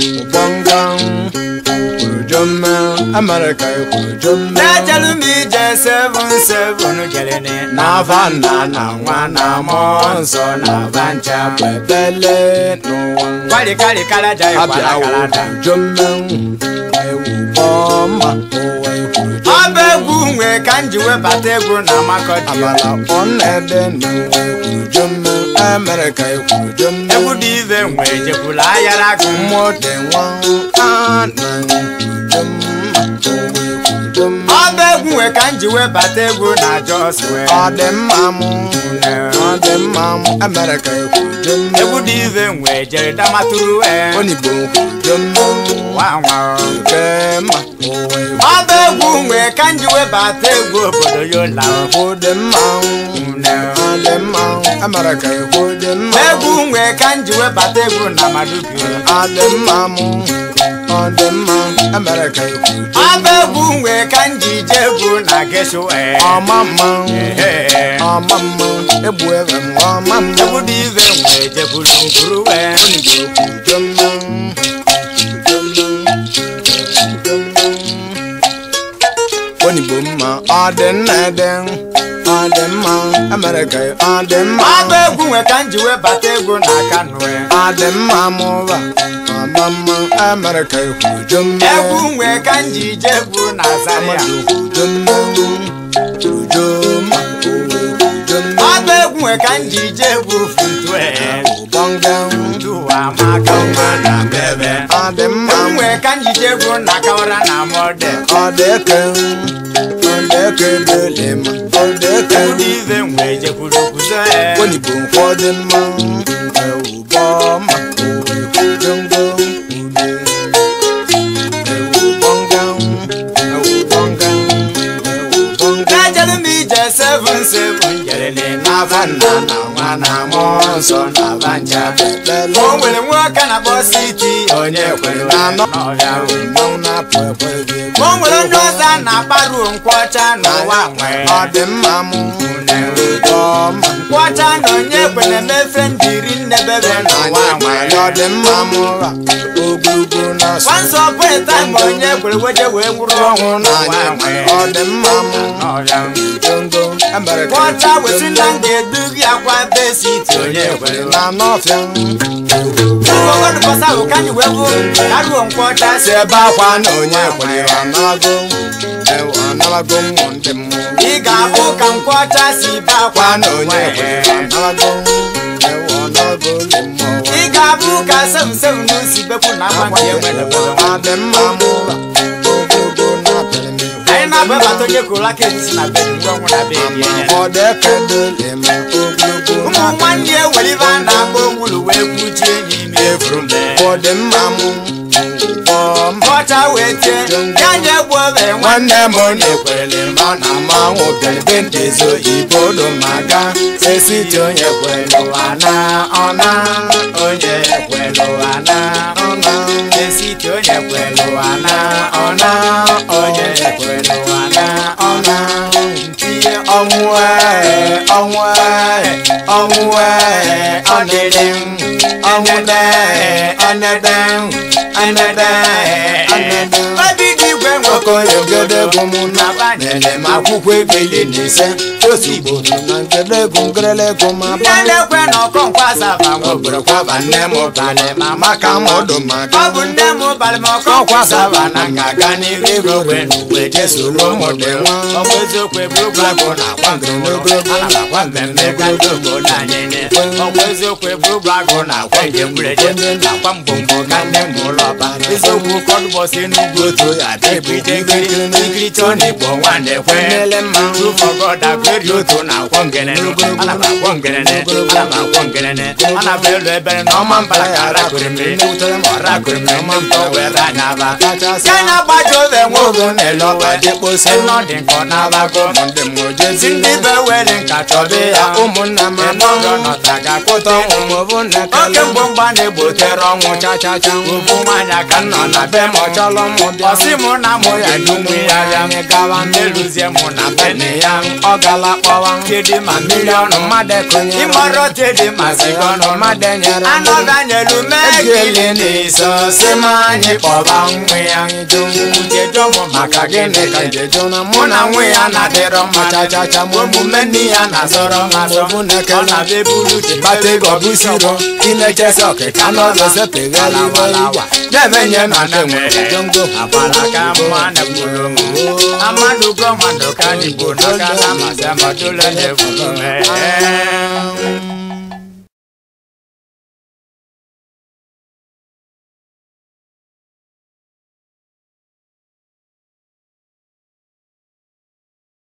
ụbọnga kwurujome amerịka kwurujome na-ejelu m ije seven seven kelene n'afa nna na nwa na mmụọ nsọ na vancha kwebele n'ụwa kwalikarịkara ja abịa ịkwalakalada kwurujome ewu bọma ụwa kwurujome ọba egwu nwe ka m ji webata egwu na makọdi amala ọnede n'ụwa kwurujome amerịka kwurujome egwu dị ive nwe jekwula ayara gụ mmụọ dị nwa a na kwurujome ụwa kwurujome ọba egwu nwe ka m ji webata egwu na jos wee ọ dị mma mụ ọ dị mma mụ amerịka kwurujome egwu dị ive nwe jere damaturu wee onigbo kwurujome nwa nwa kema ụwa ọba egwu nwe ka m ji webata egwu obodo yola kwụ dị mma ọ dị mma amerịka kwụ dị mma egwu nwe ka m ji webata egwu na madubi ọ dị mma mụ ọ dị mma amerịka kwurujome ọba egwu nwe ka m ji je egwu na gesho wee ọma mma Ehe. ọma mma egbu ebe m ọma mma egwu dị ive nwe jekwuru nkwuru wee onigbo kwurujome onigbo mma ọ dị nna ede ọ dị mma amerịka ọ dị mma ọba egwu nwe ka m ji webata egwu na kano wee ọ dị mma mụba ọma mma amerịka kwurujome egwu nwe ka m ji je egwu na zaria ọba egwu nwe ka m ji je egwu funtu wee duwa maka nwa na bebe egwu nwe ka m ji je egwu na kawara na mọde egwu dị ive nwe jekwuru kuzo ee na-ejelu m ije seven seven jerele n'afa nna na nwa na mmụọ nsọ na vanja o nwere nwoke na-akpọ siti onye kwere n'ọbịa o nwere ndị ọzọ a na-akparu nkwọcha n'ụwa nwee ọ dị mma mụ ọma nkwọcha na onye kwere mefe ndiri nnebebe n'ụwa nwee ọ dị mma mụ ra ogologo na-asụ once upon a time onye kwere weje wee gwụrụ ọnwụ n'ụwa nwee ọ dị mma mụ n'ọbịa jongo amerịka nkwọcha wesi na m ga-edugi akwa be siti onye kwere na n'ọfịa ụgọdụbọsa bụ ka anyị wee bụ karuo nkwọcha si si ebe akwa na onye kwere ọ nago ewe ọ nago mmụ ndị mmụọ ị ga-ahụ ka nkwọcha si be akwa akwa na onye kwere ọ nago ewe ọ nago ndị mmụọ ị ga-abụ ka semsem n'usi bepụ na ama nke enwere ọ dị mma mụ ra ogologo na-apịrị m ihu anyị na-ababata onye kwuru aka etisi na be ngwa ọnwụ na be ebi enye ọ dị ekedole ma ogologo ụmụ na-apịrị nwanne ya ewere ibe a na-agba onwulu wee kwuchie enyi ime efuru mbe ọ dị mma mụ ọma nkwọcha wee tie ya nye egwu obe nwa nwanne m onye kwere ma na mmanwụ bịara ndị ezo igbo do maga sesiti onye kwere ụwa na ọna onye kwere ụwa na ọna esiti onye kwere ụwa na ọna onye kwere ụwa na ọna ntinye ọnwụ ee ọnwụ ee ọnwụ ee ọdịdị m ọnwụ dee ọnede m ọnede ọnede obi dị igwe nwoke okoyogedegwu m na nyere m akwụkwọ ebili na ise ozugbo na ngedegwu ngerelegwu ma ndị na-ekwe na ọkọ nkwasaba nwa obodo kwaba nne m ụbalị ma maka m ọdụ maka ọ bụ nne m ụbalị ma ọkọ ọkwasaba na nga-aga n'iru iru ogbe na uwe jesoro ụmụ dị nwa ọkwa eziokwu eburu Ogologo na-akwa ngere n'ogologo ana m akwa mmemme ga ndị obodo anyị ne ọkwa eziokwu eburu bụ agụ na akwa njem gbureje nakwa mgbomgbo ka ndị m ụlọ ọba eziokwu kọdụbọsị n'ugwu otu ya dịbụ idegiri ikiricha ọ na-egbo nwanne kwe Nlele mma. tụfọgọda gweri otu na akwọ ngerene ana m akwọ ngerene ana m akwọ ngerene ana m elu ebere na ọma mbara ka arakụrụ mmiri ọra kụrụ mmiri ọma mpọ were anya aba kachasị ya na-agbaji obe nwe ogo ogo na-ele ọba dịkposi ịnọ dị nkọ n'abago ụmụ ndị m ojezi si ndị be were nka chọbe ya ụmụnna m ịnọgọ nọta mmadụ ga-akpụta ọnwụ ma ọ bụ nne oke kele mgbe mgba na-egbotere ọnwụ chachacha ofu nwaanyị ka nọ na be m ọ chọrọ mụ bịa ọsị mụ na mụ ya n'ụmụ ya ya anyị gawa n'eluzie mụ na bene ya ọ gala kpọwa tedi ma miliọnụ miliọnụ mmadụ ekonyere ịmọrọ tedi ma sigọnụ mmadụ enyere anọ ganyelu egele megili n'iso si m anyị kpọba nwe ya anyị jụ njedọmụ maka gịnị ka njeju na mụ na nwe ya na-adịrọ mma chachacha ma omume nne ya na-azọrọ m azọ bụ ọ nekele na-abịa ebulu bata ego bụ siro inechesi ọkịka n'ọzọ sepegharị iwe igwe na-emenye na ndị nwere jongo agbara ka mma na-ekwuru m amadụ gọọmandụ ka n'igbo n'aka na amasị amadụle na-ekwuru m